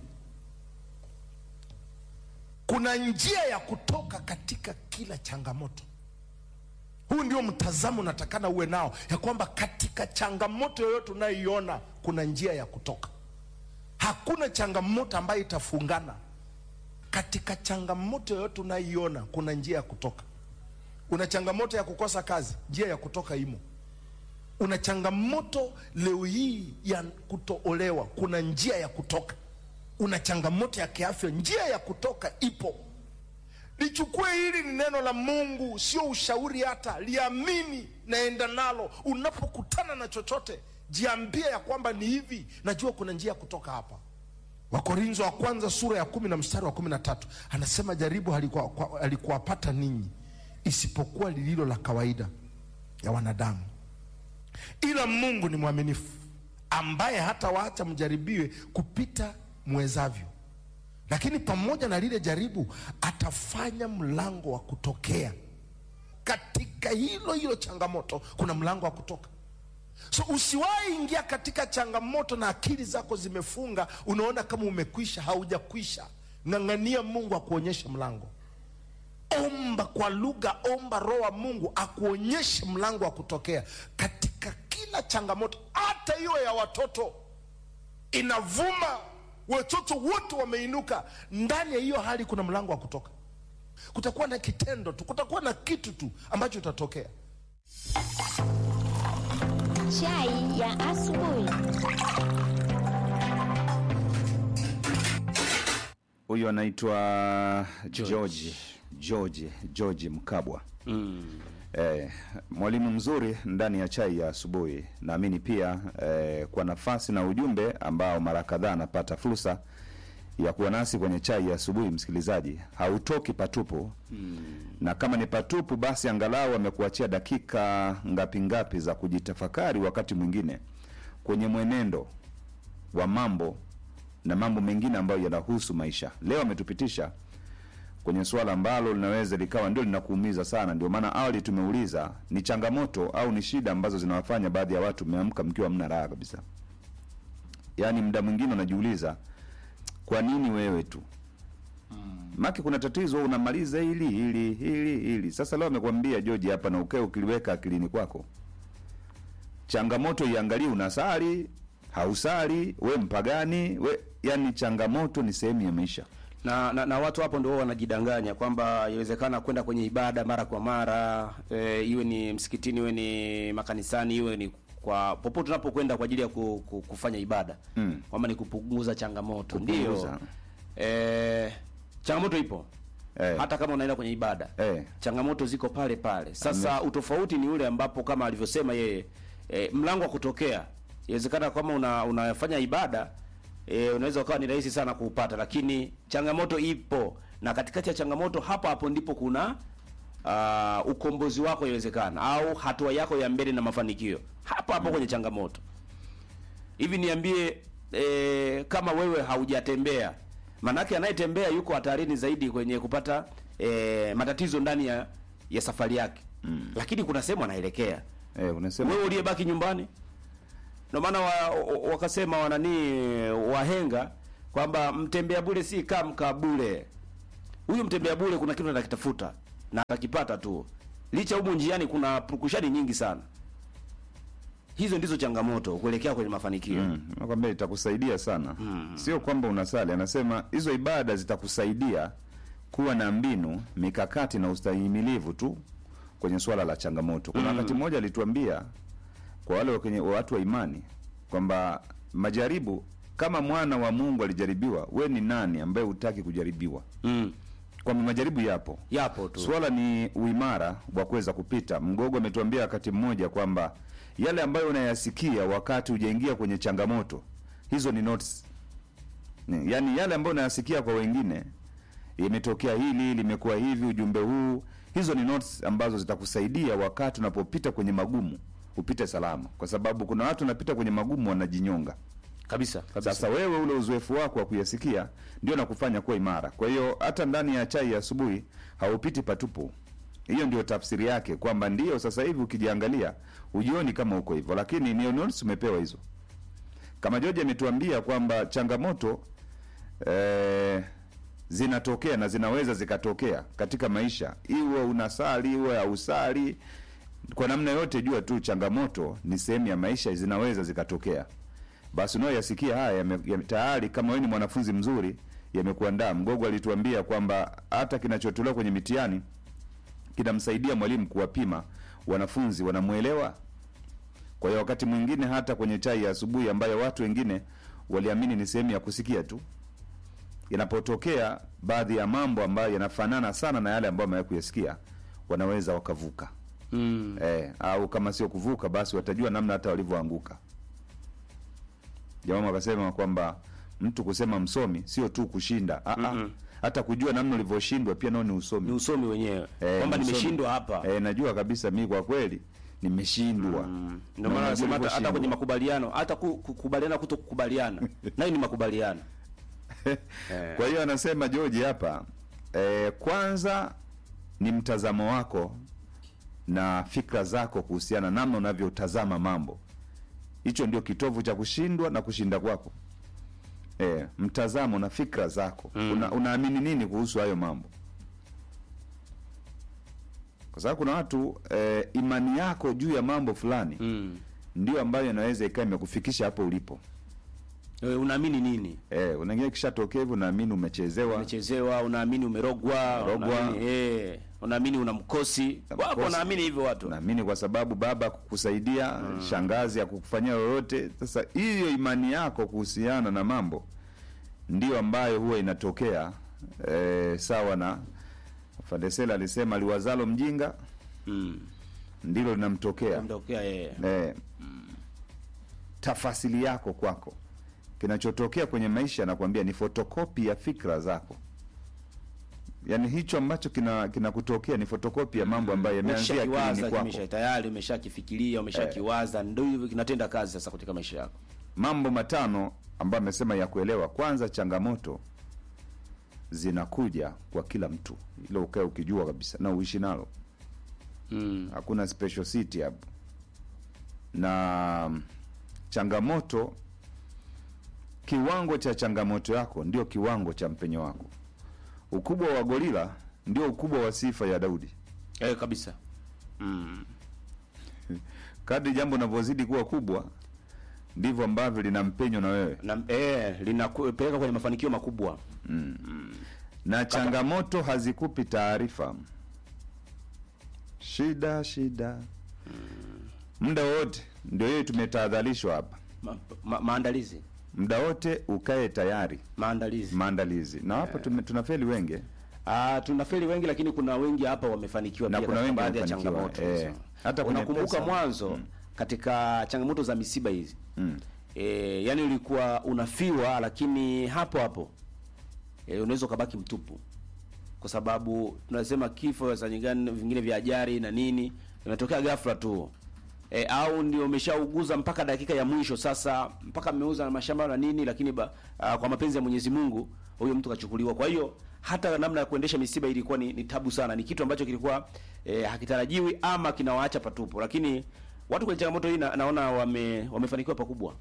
kuna njia ya kutoka katika kila changamoto huu ndio mtazamo unatakana uwe nao ya kwamba katika changamoto yoyote unayoiona kuna njia ya kutoka hakuna changamoto ambayo itafungana katika changamoto yoyote unayoiona kuna njia ya kutoka una changamoto ya kukosa kazi njia ya kutoka imo una changamoto leo hii ya kutoolewa kuna njia ya kutoka una changamoto ya kiafya njia ya kutoka ipo lichukue hili ni neno la mungu sio ushauri hata liamini naenda nalo unapokutana na chochote jiambie ya kwamba ni hivi najua kuna njia ya kutoka hapa wakorinzo wa kwanza sura ya kumi na mstari wa kumi na tatu anasema jaribu halikuwa- kwa- halikuwapata ninyi isipokuwa lililo la kawaida ya wanadamu ila mungu ni mwaminifu ambaye hata waacha mjaribiwe kupita mwezavyo lakini pamoja na lile jaribu atafanya mlango wa kutokea katika hilo hilo changamoto kuna mlango wa kutoka so usiwahi ingia katika changamoto na akili zako zimefunga unaona kama umekwisha haujakwisha ng'ang'ania mungu akuonyeshe mlango omba kwa lugha omba roho wa mungu akuonyeshe mlango wa kutokea katika kila changamoto hata hiyo ya watoto inavuma watoto wote wameinuka ndani ya hiyo hali kuna mlango wa kutoka kutakuwa na kitendo tu kutakuwa na kitu tu ambacho itatokea Chai ya asubuhi. huyu anaitwa george george george mkabwa mm. Eh, mwalimu mzuri ndani ya chai ya asubuhi. Naamini pia eh, kwa nafasi na ujumbe ambao mara kadhaa anapata fursa ya kuwa nasi kwenye chai ya asubuhi, msikilizaji, hautoki patupu mm. na kama ni patupu, basi angalau amekuachia dakika ngapi ngapi za kujitafakari, wakati mwingine kwenye mwenendo wa mambo na mambo mengine ambayo yanahusu maisha. Leo ametupitisha kwenye suala ambalo linaweza likawa ndio linakuumiza sana. Ndio maana awali tumeuliza ni changamoto au ni shida ambazo zinawafanya baadhi ya watu mmeamka mkiwa mna raha kabisa. Yaani muda mwingine unajiuliza kwa nini wewe tu maki kuna tatizo wewe unamaliza hili hili hili hili. Sasa leo amekwambia George hapa na ukae ukiliweka akilini kwako, changamoto iangalie, unasali hausali, we mpagani we, yani changamoto ni sehemu ya maisha. na, na, na watu hapo ndio wanajidanganya kwamba inawezekana kwenda kwenye ibada mara kwa mara e, iwe ni msikitini iwe ni makanisani iwe ni kwa popote unapokwenda kwa ajili ya ku, ku, kufanya ibada Mm. kwamba ni kupunguza changamoto Kupunguza. ndio e, changamoto ipo Eh. hata kama unaenda kwenye ibada Eh. changamoto ziko pale pale sasa utofauti ni ule ambapo kama alivyosema yeye e, mlango wa kutokea inawezekana kama una, unafanya ibada e, unaweza ukawa ni rahisi sana kuupata lakini changamoto ipo na katikati ya changamoto hapo hapo ndipo kuna uh, ukombozi wako inawezekana au hatua yako ya mbele na mafanikio hapo hapo kwenye changamoto hivi niambie e, kama wewe haujatembea manake anayetembea yuko hatarini zaidi kwenye kupata e, matatizo ndani ya ya safari yake mm. lakini kuna sehemu anaelekea eh, unasema wewe uliyebaki nyumbani ndio maana wa, wa- wakasema wanani wahenga kwamba mtembea bure si kaa mkaa bure huyu mtembea bure kuna kitu anakitafuta na atakipata tu licha humu njiani kuna purukushani nyingi sana hizo ndizo changamoto kuelekea kwenye mafanikio Mm, nakwambia itakusaidia sana sio kwamba unasali anasema hizo ibada zitakusaidia kuwa na mbinu mikakati na ustahimilivu tu kwenye swala la changamoto kuna wakati mmoja alituambia kwa wale kwenye watu wa imani kwamba majaribu kama mwana wa mungu alijaribiwa we ni nani ambaye hutaki kujaribiwa mm. kwamba majaribu yapo yapo tu swala ni uimara wa kuweza kupita mgogo ametuambia wakati mmoja kwamba yale ambayo unayasikia wakati hujaingia kwenye changamoto hizo ni notes Ni- yaani yale ambayo unayasikia kwa wengine imetokea hili limekuwa hivi ujumbe huu hizo ni notes ambazo zitakusaidia wakati unapopita kwenye magumu upite salama kwa sababu kuna watu wanapita kwenye magumu wanajinyonga kabisa kabisa sasa wewe ule uzoefu wako wa kuyasikia ndio nakufanya kuwa imara kwa hiyo hata ndani ya chai ya asubuhi haupiti patupu hiyo ndio tafsiri yake kwamba ndio sasa hivi ukijiangalia ujioni kama uko hivyo lakini ni notes umepewa hizo kama George ametuambia kwamba changamoto eh, zinatokea na zinaweza zikatokea katika maisha iwe unasali iwe hausali kwa namna yote jua tu changamoto ni sehemu ya maisha zinaweza zikatokea basi unayoyasikia haya yame, yame, tayari kama wewe ni mwanafunzi mzuri yamekuandaa mgogo alituambia kwamba hata kinachotolewa kwenye mitihani kinamsaidia mwalimu kuwapima wanafunzi wanamwelewa kwa hiyo wakati mwingine hata kwenye chai ya asubuhi ambayo watu wengine waliamini ni sehemu ya kusikia tu yanapotokea baadhi ya mambo ambayo yanafanana sana na yale ambayo wamewahi kuyasikia wanaweza wakavuka mm. eh, au kama sio kuvuka basi watajua namna hata walivyoanguka jamaa akasema kwamba mtu kusema msomi sio tu kushinda ah, ah, hata kujua namna ulivyoshindwa pia nao ni usomi ni usomi wenyewe Eh, kwamba ni usomi. nimeshindwa hapa eh, najua kabisa mi kwa kweli nimeshindwa ndio Na maana unajua nasema hata, hata ulivyoshindwa. kwenye makubaliano hata ku- kukubaliana kuto kukubaliana nayo ni makubaliano kwa hiyo anasema George hapa eh, kwanza ni mtazamo wako na fikra zako kuhusiana namna unavyotazama mambo hicho ndio kitovu cha kushindwa na kushinda kwako eh, mtazamo na fikra zako mm. Una, unaamini nini kuhusu hayo mambo kwa sababu kuna watu eh, imani yako juu ya mambo fulani mm. ndio ambayo inaweza ikawa imekufikisha hapo ulipo Eh, unaamini nini eh, unaingia kishatokea hivyo unaamini umechezewa umechezewa unaamini umerogwa Umerogwa. unaamini, eh, unaamini una mkosi Na wapo mkosi. wanaamini hivyo watu naamini kwa sababu baba kukusaidia shangazi akukufanyia lolote sasa hiyo imani yako kuhusiana na mambo ndio ambayo huwa inatokea e, sawa na fadesela alisema liwazalo mjinga mm. ndilo linamtokea Mtokea yeye e, tafasili yako kwako kinachotokea kwenye maisha nakwambia ni fotokopi ya fikra zako yaani hicho ambacho kina kinakutokea ni fotokopi ya mambo ambayo yameanzia akilini umeshakiwaza kwako kimesha tayari umeshakifikiria umeshakiwaza ndio hivyo kinatenda kazi sasa katika maisha yako mambo matano ambayo amesema ya kuelewa kwanza changamoto zinakuja kwa kila mtu ilo ukae ukijua kabisa na uishi nalo mm. hakuna special city hapo na mm, changamoto kiwango cha changamoto yako ndio kiwango cha mpenyo wako ukubwa wa gorila ndio ukubwa wa sifa ya daudi eh, kabisa mm. kadri jambo linavyozidi kuwa kubwa ndivyo ambavyo lina mpenyo na wewe na eh, linapeleka kwenye mafanikio makubwa na changamoto hazikupi taarifa shida shida muda wote ndio hiyo tumetahadharishwa hapa ma, ma, maandalizi muda wote ukae tayari maandalizi maandalizi na hapo tume- tunafeli wengi Ah, tunafeli wengi lakini kuna wengi hapa wamefanikiwa Na pia kuna katika wengi baadhi ya wamefanikiwa, changamoto eh. hizo. Hata kwenye unakumbuka pesa. mwanzo katika changamoto za misiba hizi mm. e, yani ulikuwa unafiwa lakini hapo hapo e, unaweza ukabaki mtupu kwa sababu tunasema kifo saa nyingine vingine vya ajali na nini imetokea ghafla tu e, au ndio umeshauguza mpaka dakika ya mwisho sasa mpaka mmeuza na mashamba na nini lakini ba, a, kwa mapenzi ya Mwenyezi Mungu huyo mtu kachukuliwa. Kwa hiyo hata namna ya kuendesha misiba ilikuwa ni, ni tabu sana, ni kitu ambacho kilikuwa eh, hakitarajiwi ama kinawaacha patupo, lakini watu kwenye changamoto hii na, naona wame wamefanikiwa pakubwa.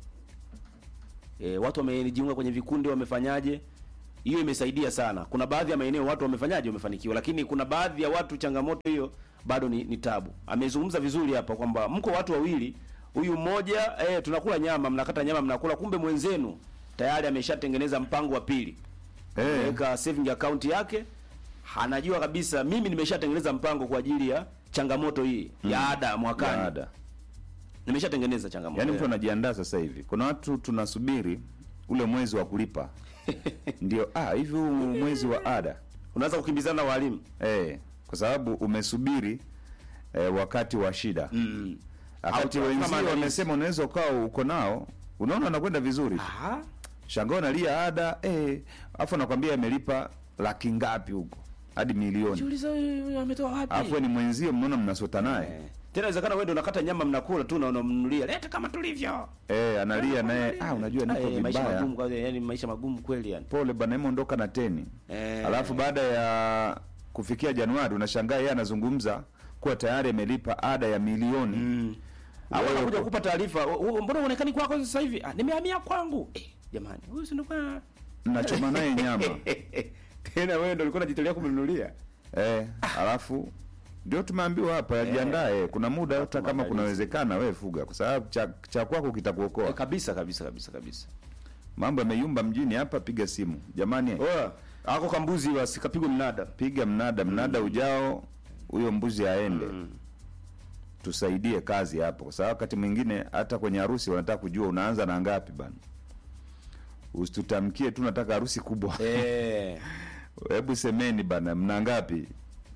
E, watu wamejiunga kwenye vikundi, wamefanyaje? Hiyo imesaidia sana. Kuna baadhi ya maeneo watu wamefanyaje, wamefanikiwa, lakini kuna baadhi ya watu changamoto hiyo bado ni, ni tabu. Amezungumza vizuri hapa kwamba mko watu wawili, huyu mmoja eh, tunakula nyama, mnakata nyama, mnakula, kumbe mwenzenu tayari ameshatengeneza mpango wa pili Eh. weka saving account yake, anajua kabisa mimi nimeshatengeneza mpango kwa ajili ya changamoto hii ya ada mwakani, Ya ada. nimeshatengeneza changamoto Yaani Yeah. mtu anajiandaa sasa hivi. Kuna watu tunasubiri ule mwezi wa kulipa ndio, ah, hivi huu mwezi wa ada unaanza kukimbizana na walimu eh, kwa sababu umesubiri eh, wakati wa shida mm. wakati Au- wenzio kama wamesema unaweza ukawa uko nao, unaona anakwenda vizuri tu. Aha. Shangao nalia ada eh, afu anakwambia amelipa laki ngapi huko hadi milioni, Jiuliza huyu ametoa wapi? afu ni mwenzio, mnaona mnasota naye Eh. Tena inawezekana wewe ndio unakata nyama mnakula tu na unamnunulia. Leta kama tulivyo. eh, analia naye, ah, unajua niko Eh, maisha vibaya magumu kwa yani maisha magumu kweli yani. pole bana, imeondoka na teni Eh. alafu baada ya kufikia Januari unashangaa yeye anazungumza kuwa tayari amelipa ada ya milioni Mm. Au Wewe anakuja uko- kukupa taarifa, "U- u- mbona uonekani kwako sasa hivi? Ah, nimehamia kwangu. Eh, jamani, huyu si ndo kwa mnachoma naye nyama Tena wewe ndio ulikuwa unajitolea kumnunulia. eh, alafu ndio tumeambiwa hapa yajiandae, kuna muda hata kama maandalizi. kunawezekana wewe fuga, kwa sababu cha, cha kwako Eh, kitakuokoa. kabisa kabisa kabisa kabisa. Mambo yameyumba mjini hapa, piga simu jamani, Oya, ako kambuzi basi kapigwa mnada. piga mnada, mnada ujao huyo mbuzi aende tusaidie kazi hapo, kwa sababu wakati mwingine hata kwenye harusi wanataka kujua unaanza na ngapi bana. Usitutamkie tu nataka harusi kubwa. Eh. Hebu semeni bana, mna ngapi?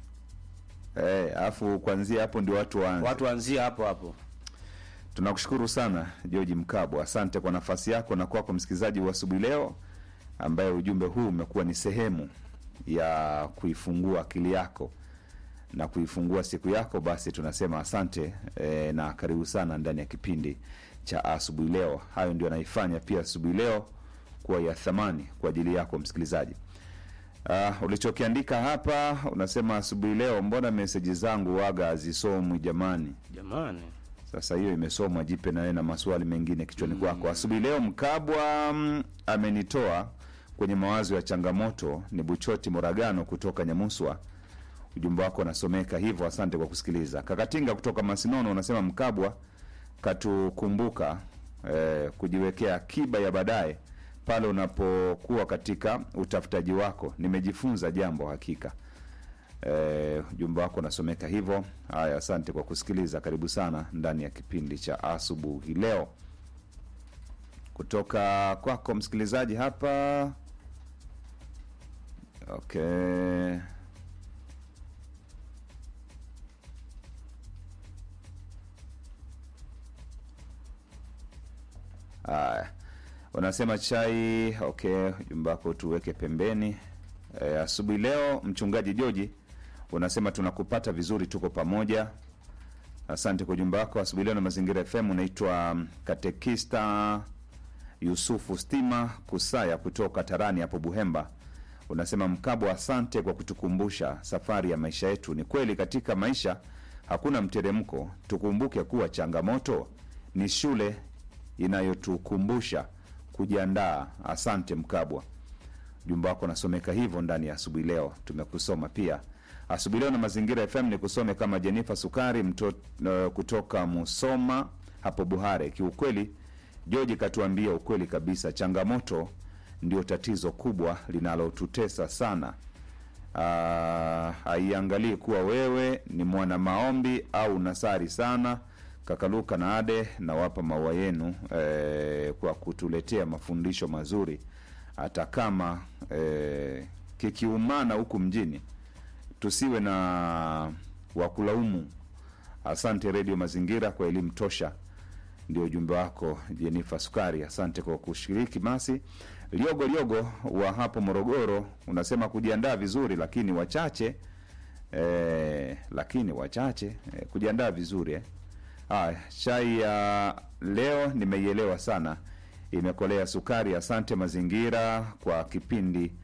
Eh, afu kuanzia hapo ndio watu waanze. Watu waanzie hapo hapo. Tunakushukuru sana George Mkabwa, asante kwa nafasi yako na kwako msikilizaji wa asubuhi leo, ambaye ujumbe huu umekuwa ni sehemu ya kuifungua akili yako na kuifungua siku yako. Basi tunasema asante e, na karibu sana ndani ya kipindi cha asubuhi leo. Hayo ndio anaifanya pia asubuhi leo kuwa ya thamani kwa ajili yako msikilizaji. Uh, ulichokiandika hapa unasema asubuhi leo, mbona meseji zangu waga hazisomwi jamani? Jamani. Sasa hiyo imesomwa, jipe nawe na maswali mengine kichwani kwako. Asubuhi leo Mkabwa mm, amenitoa kwenye mawazo ya changamoto. Ni Buchoti Moragano kutoka Nyamuswa. Ujumbe wako unasomeka hivyo, asante kwa kusikiliza. Kakatinga kutoka Masinono unasema Mkabwa katukumbuka eh, kujiwekea akiba ya baadaye pale unapokuwa katika utafutaji wako. Nimejifunza jambo hakika. Eh, ujumbe wako unasomeka hivyo. Haya, asante kwa kusikiliza. Karibu sana ndani ya kipindi cha asubuhi leo kutoka kwako msikilizaji hapa. Okay. Haya, unasema chai. Okay, ujumbe wako tuweke pembeni. E, asubuhi leo mchungaji Joji unasema tunakupata vizuri, tuko pamoja. Asante kwa ujumbe wako asubuhi leo na Mazingira FM. Unaitwa mm, katekista Yusufu Stima Kusaya kutoka Tarani hapo Buhemba. Unasema Mkabwa, asante kwa kutukumbusha safari ya maisha yetu. Ni kweli katika maisha hakuna mteremko. Tukumbuke kuwa changamoto ni shule inayotukumbusha kujiandaa. Asante Mkabwa, ujumbe wako unasomeka hivyo ndani ya asubuhi leo. Tumekusoma pia asubuhi leo na Mazingira FM. Ni kusome kama Jenifa Sukari mto, uh, kutoka Musoma hapo Buhare. Kiukweli George katuambia ukweli kabisa, changamoto ndio tatizo kubwa linalotutesa sana. Ah, haiangalii kuwa wewe ni mwana maombi au nasari sana. Kakaluka na Ade, nawapa maua yenu eh, kwa kutuletea mafundisho mazuri, hata kama eh, kikiumana huku mjini, tusiwe na wakulaumu. Asante Redio Mazingira kwa elimu tosha ndio ujumbe wako Jenifa Sukari, asante kwa kushiriki. Basi Liogo Liogo wa hapo Morogoro unasema kujiandaa vizuri, lakini wachache eh, lakini wachache eh, kujiandaa vizuri eh. Haya, chai ya leo nimeielewa sana, imekolea sukari. Asante Mazingira kwa kipindi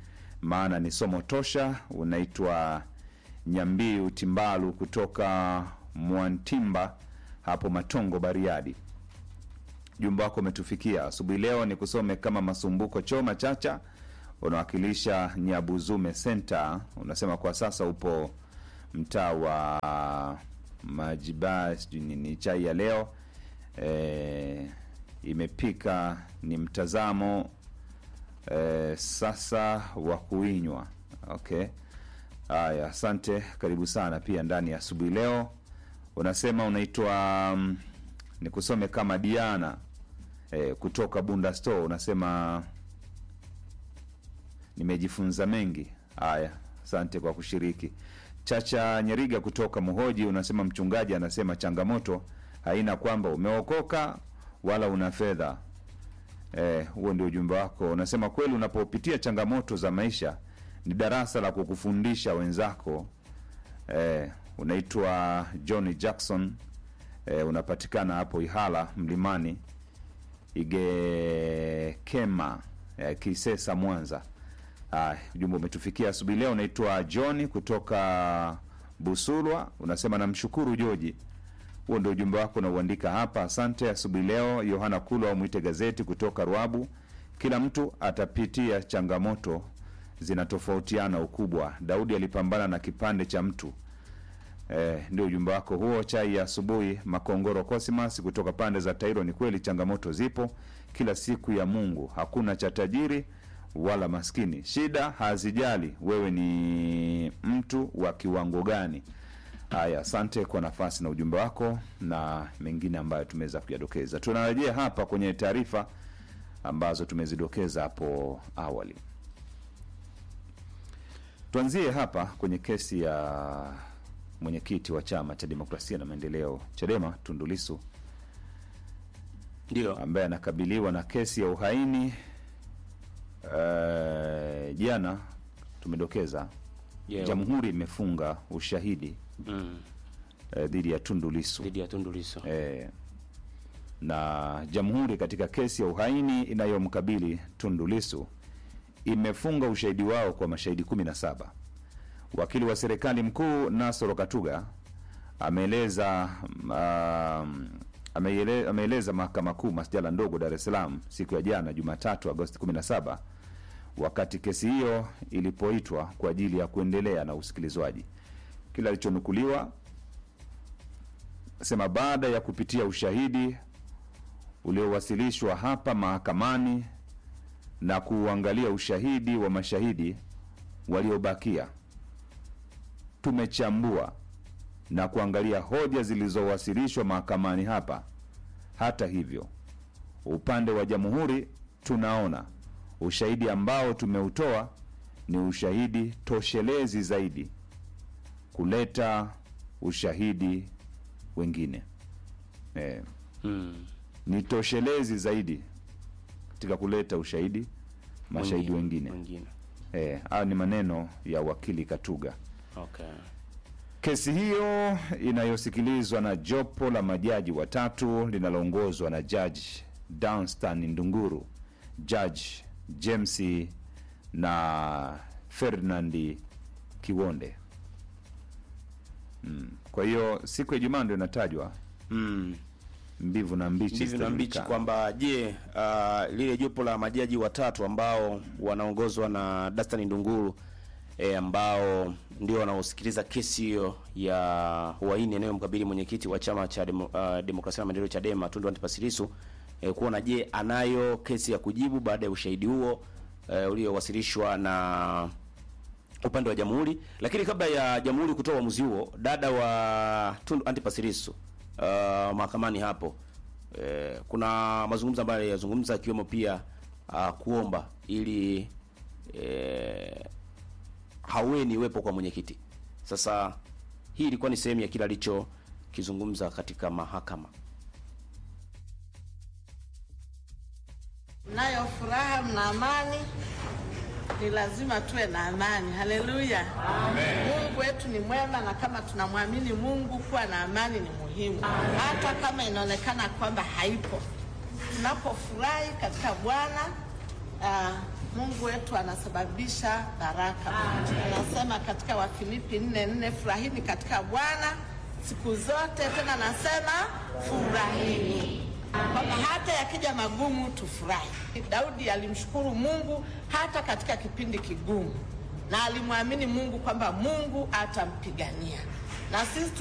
maana ni somo tosha. Unaitwa Nyambiu Timbalu kutoka Mwantimba hapo Matongo, Bariadi. Jumba wako umetufikia asubuhi leo. Ni kusome kama Masumbuko Choma Chacha, unawakilisha Nyabuzume Center. Unasema kwa sasa upo mtaa wa Majiba, sijui nini. Chai ya leo e, imepika ni mtazamo e, sasa wa kuinywa. Okay, haya, asante, karibu sana pia ndani ya asubuhi leo. Unasema unaitwa mm, ni kusome kama Diana e, kutoka Bunda Store. Unasema nimejifunza mengi. Haya, asante kwa kushiriki. Chacha Nyeriga kutoka Muhoji unasema mchungaji anasema changamoto haina kwamba umeokoka wala una fedha. Eh, huo ndio ujumbe wako. Unasema kweli, unapopitia changamoto za maisha ni darasa la kukufundisha wenzako. Eh, unaitwa John Jackson. Eh, unapatikana hapo Ihala Mlimani Igekema eh, Kisesa Mwanza. Haya, ujumbe umetufikia asubuhi leo. Unaitwa John kutoka Busulwa, unasema namshukuru Joji. Huo ndio ujumbe wako unauandika hapa. Asante asubuhi leo. Yohana Kulwa au mwite gazeti kutoka Ruabu, kila mtu atapitia changamoto zinatofautiana ukubwa. Daudi alipambana na kipande cha mtu. Eh, ndio ujumbe wako huo. Chai ya asubuhi. Makongoro Cosmas kutoka pande za Tairo, ni kweli changamoto zipo kila siku ya Mungu, hakuna cha tajiri wala maskini. Shida hazijali wewe ni mtu wa kiwango gani. Haya, asante kwa nafasi na ujumbe wako na mengine ambayo tumeweza kuyadokeza. Tunarejea hapa kwenye taarifa ambazo tumezidokeza hapo awali. Tuanzie hapa kwenye kesi ya mwenyekiti wa chama cha demokrasia na maendeleo Chadema Tundu Lissu Ndio. ambaye anakabiliwa na kesi ya uhaini. Eh, Jana tumedokeza Yeah. jamhuri imefunga ushahidi Mm. eh, dhidi ya Tundu Lissu Dhidi ya Tundu Lissu. eh, na jamhuri katika kesi ya uhaini inayomkabili Tundu Lissu imefunga ushahidi wao kwa mashahidi 17. Wakili wa serikali mkuu Nasoro Katuga ameeleza um, ameele- ameeleza mahakama kuu masjala ndogo Dar es Salaam siku ya jana Jumatatu Agosti 17 wakati kesi hiyo ilipoitwa kwa ajili ya kuendelea na usikilizwaji. Kile alichonukuliwa sema baada ya kupitia ushahidi uliowasilishwa hapa mahakamani na kuuangalia ushahidi wa mashahidi waliobakia, tumechambua na kuangalia hoja zilizowasilishwa mahakamani hapa. Hata hivyo, upande wa jamhuri tunaona ushahidi ambao tumeutoa ni ushahidi toshelezi zaidi kuleta ushahidi wengine eh, Mm. ni toshelezi zaidi katika kuleta ushahidi mashahidi wengine Wengine. eh, hayo ni maneno ya wakili Katuga. Okay. Kesi hiyo inayosikilizwa na jopo la majaji watatu linaloongozwa na jaji Danstan Ndunguru, jaji James na Ferdinand Kiwonde. Mm. Kwa hiyo siku ya Ijumaa ndio inatajwa Mm. mbivu na mbichi Ndivyo na mbichi zitajulikana. kwamba je, uh, lile jopo la majaji watatu ambao wanaongozwa na Dastan Ndunguru e, ambao ndio wanaosikiliza kesi hiyo ya uhaini inayomkabili mwenyekiti wa chama cha demo, uh, demokrasia na maendeleo Chadema Tundu Antipas Lissu e, kuona je anayo kesi ya kujibu baada ya ushahidi huo e, uliowasilishwa na upande wa jamhuri. Lakini kabla ya jamhuri kutoa uamuzi huo, dada wa Tundu Antipas Lissu uh, mahakamani hapo eh, kuna mazungumzo ambayo aliyazungumza akiwemo pia uh, kuomba ili eh, haweni iwepo kwa mwenyekiti. Sasa hii ilikuwa ni sehemu ya kile alichokizungumza katika mahakama. Mnayo furaha, mna amani, ni lazima tuwe na amani. Haleluya! Mungu wetu ni mwema, na kama tunamwamini Mungu, kuwa na amani ni muhimu, hata kama inaonekana kwamba haipo. Tunapofurahi katika Bwana, ah, Mungu wetu anasababisha baraka. Anasema katika Wafilipi nne nne, furahini katika Bwana siku zote, tena nasema furahini, kwamba hata yakija magumu tufurahi. Daudi alimshukuru Mungu hata katika kipindi kigumu, na alimwamini Mungu kwamba Mungu atampigania, na sisi